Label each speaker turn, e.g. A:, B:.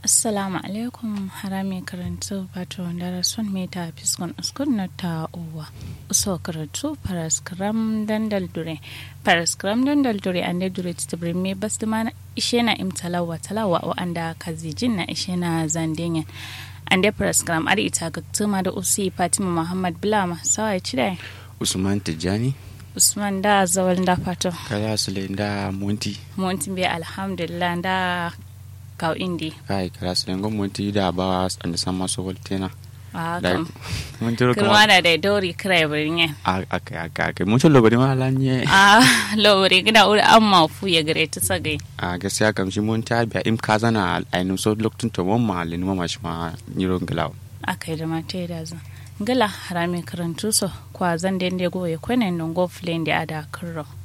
A: assalamu alaikum harami karantu wato darason meta fiskon uskun na ta uwa uso karatu paraskram dandal dure paraskram dandal dure an da dure ta me bas da mana ishe na imtalawa talawa wa anda kazijin na ishe na zandenya an da paraskram ar ita ga tuma da usi fatima muhammad bilama sawai cidai
B: usman tijjani
A: usman da zawal da fato
B: kala sule da monti
A: monti bi alhamdulillah da kaw indi
B: kai kala sule ngo monti da ba anda sama so voltena
A: a
B: da
A: kam
B: monti ro
A: kirma
B: kama
A: da da dori kira birnin
B: aka aka aka mucho lo bari ma lanye
A: a lowri gida uri an mafu ya gare ta sagai
B: a gaskiya kam shi monti biya im kazana ainu so loktun to mon ma le ma shi ma nyiro nglaw
A: aka yi da mata da zan gala harami karantu so kwa zan da inda goye kwanan don go flame da ada kirro